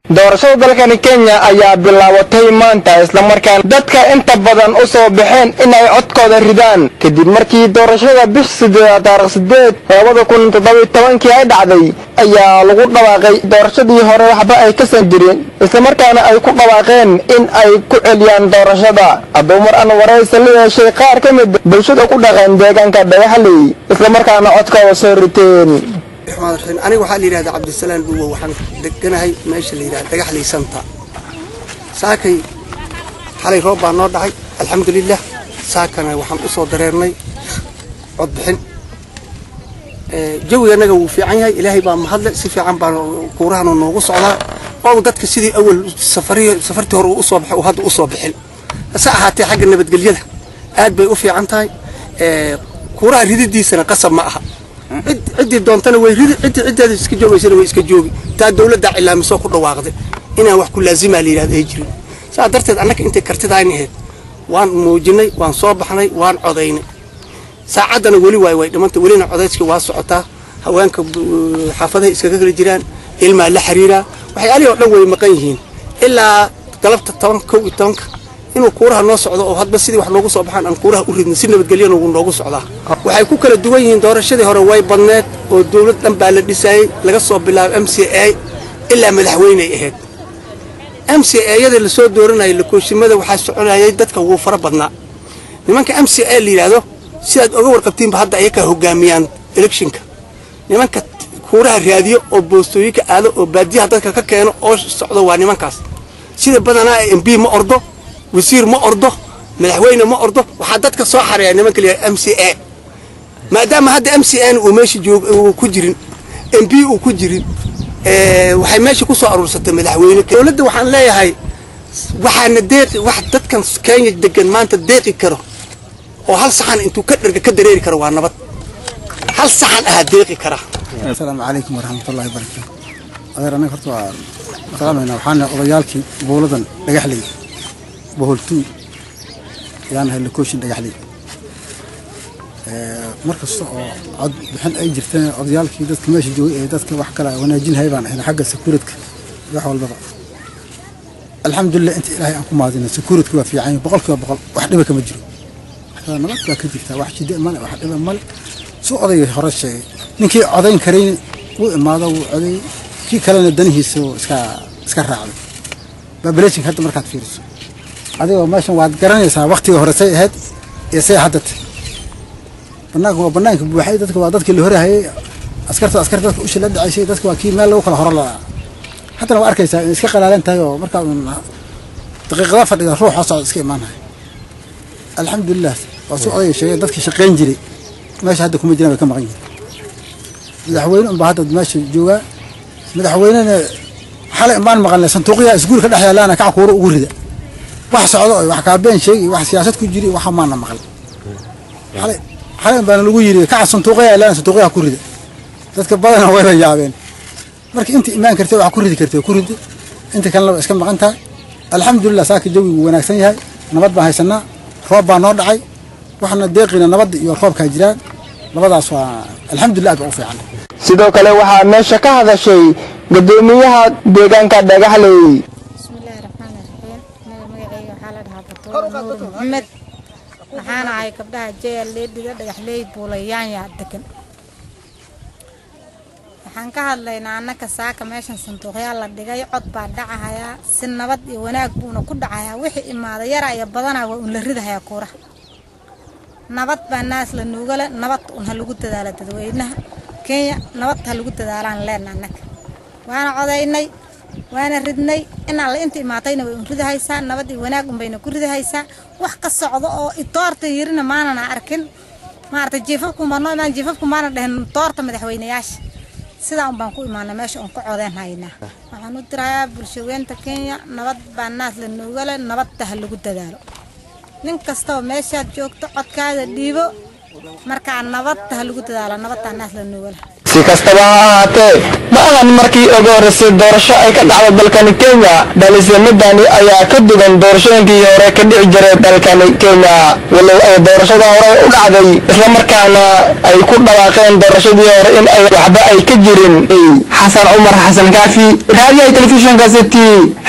doorashada dalkani kenya ayaa bilaabatay maanta islamarkaana dadka inta badan u soo baxeen inay codkooda ridaan kadib markii doorashada bish sideeda taarikh sideed labada kun toddobiy tobankii ay dhacday ayaa lagu dhawaaqay doorashadii hore waxba ay ka san jirin islamarkaana ay ku dhawaaqeen in ay ku celiyaan doorashada hadduu mar aan waraysa la yeeshay qaar ka mid bulshada ku dhaqan deegaanka dhagaxley islamarkaana codkooda soo riteen aniga waxaa la yidhahdaa cabdisalaan dhuwo waxaan deganahay meesha la yidhahda dhagaxley santa saakay xalay roob baa noo dhacay alxamdulilah saakana waxaan u soo dareernay codbixin jawiga annaga wuu fiican yahay ilaahay baa mahadle si fiican baa kuurahanu noogu socdaa oo dadka sidii awal safartii hore uu usoo baxay uu hadda usoo bixin hase ahaatee xagga nabadgelyada aad bay u fiican tahay kuuraha rididiisana qasab ma aha ciddii doontana way ridi ciddii ciddeeda iska joogaysana way iska joogi taa dawladdaa cilaamisoo ku dhawaaqday inaan wax ku laazimaa la yidhahda ay jirin saa darteed annaga intay kartidayn ahayd waan muujinay waan soo baxnay waan codaynay saacaddana weli waay way dhimantay welina codayskii waa socotaa haweenka xaafadaha iskaga kala jiraan ilmaa la xiriiraa waxyaalihii oo dhan way maqan yihiin ilaa galabta toban kow iyo tobanka inuu kuuraha noo socdo oo hadba sidii wax noogu soo baxaan aan kuuraha u ridno si nabadgelyana wuu noogu socdaa waxay ku kala duwan yihiin doorashadii hore way badneed oo dawlad dhan baa la dhisaayey laga soo bilaabo m c a ilaa madaxweyney ahayd m c ayada lasoo dooranayay lakooshimada waxaa soconayay dadka wuu fara badnaa nimanka m c a la yidhaahdo sidaad oga warqabtiinba hadda ayakaa hogaamiyaan electionka nimanka kuuraha raadiyo oo boostooyinka aado oo baadiyaha dadka ka keeno oo socdo waa nimankaas sida badanaa m b ma ordo wasiir ma ordo madaxweyne ma ordo waxaa dadka soo xareeya nimanka la m c a maadaama hadda m c n uu meesha joog ku jirin m b uu ku jirin waxay meesha ku soo aruursatay madaxweyne dowladda waxaan leeyahay waxaana deeqi wax dadkan kenya degan maanta deeqi karo oo hal saxan intuu ka dherga ka dareeri karo waa nabad hal saxan ahaa deeqi kara asalaamu calaykum waraxmatullahi wabarakaatu adeer anaga horta waa maqlaamaynaa waxaana odayaalkii buuladan dhagaxley boholtuu yaan ahay lakooshin dhagaxley mar kasta oo cod bixin ay jirteen odayaalkii dadka meesha joogay ee dadka wax kala wanaajinhay baan ahayn xagga sakuuradka wax walbaba alxamdulilah inta ilaahay aan ku maadina sakuuradka waa fiican boqolkiiba boqol wax dhiba kama jiro nabad baa ka jirtaa wax jide male wax dhiba male suu odayga hore sheegay ninkii codayn karayn wuu imaado wuu coday kii kalena danihiisa iska iska raacday baabalasinka hadda markaad fiiriso adigoo meeshan waad garanaysaa waktiga hore say ahayd iyo say hadda tahay banaanka waa banaanka buuxay dadka waa dadkii la horahayay askarta askarta dadka usha la dhacaysay dadka waa kii meel lagu kala horo lahaa haddana waa arkaysaa inay iska qalaalan tahay oo markaa un daqiiqada fadhida ruux oo socda iska imaanaya alxamdulilah waa si odayga sheegay dadkii shaqayn jiray meesha hadda kuma jiraan way ka maqan yihiin madaxweyne unbaa hadda meesha joogaa madaxweynena xalay imaan maqalnay sanduuqyaha isguul ka dhex yaalaana kac kuuro ugu rida wax socdo wax kaabeen sheegi wax siyaasad ku jiri waxa maana maqal xalay xalay baana lagu yiri kaca sanduuqyaha yaalaana sanduuqyaha ku rida dadka badana wayba yaabeen marka inta imaan kartay wax ku ridi kartay ku ridi inta kalena waa iska maqan tahay alxamdulilah saaka jawigu wanaagsan yahay nabad baan haysanaa roob baa noo dhacay waxna deeqina nabadda iyo roobkaa jiraan labadaas waa alxamdulilah aad baa u fiican sidoo kale waxaa meesha ka hadashay gudoomiyaha deegaanka dhagaxley bismillaahi raxmaani raxiim anaga magacayga waxaa la dhahaa batuur nuur maxamed waxaana ahay gabdhaha jeel leedhiga dhagaxley buulayaanya degan waxaan ka hadlaynaa annaka saaka meeshan sanduuqyaal la dhigay cod baa dhacahayaa si nabad iyo wanaag buuna ku dhacayaa wixii imaada yara iyo badanaa waa un la ridahayaa kuuraha nabad baa naas la nuugale nabad un ha lagu dadaala dadweynaha kenya nabad ha lagu dadaalaan leena annaga waana codaynay waana ridnay in alle inta imaatayna way un ridahaysaa nabad iyo wanaag unbayna ku ridahaysaa wax ka socdo oo itoorta yirina maanana arkin maarata jiifafkumaa noo imaan jiifafku maana dhehen toorta madaxweynayaasha sidaa un baan ku imaana meesha un ka codeen haynaa waxaan u dirayaa bulshaweynta kenya nabad baa naas la nuugale nabadda ha lagu dadaalo nin kastaba meeshaad joogto codkaada dhiibo markaa nabadda ha lagu dadaalo nabaddaa naas la nuugale si kastaba ha ahaatee ma ahan markii ugu horreysay doorasho ay ka dhacdo dalkani kenya balse midani ayaa ka dugan doorashooyinkii hore ka dhici jiray dalkani kenya walow ay doorashada hore u dhacday islamarkaana ay ku dhawaaqeen doorashadii hore in ay waxba ay ka jirin xasan cumar xasan kaafi raadiyaha telefishinka city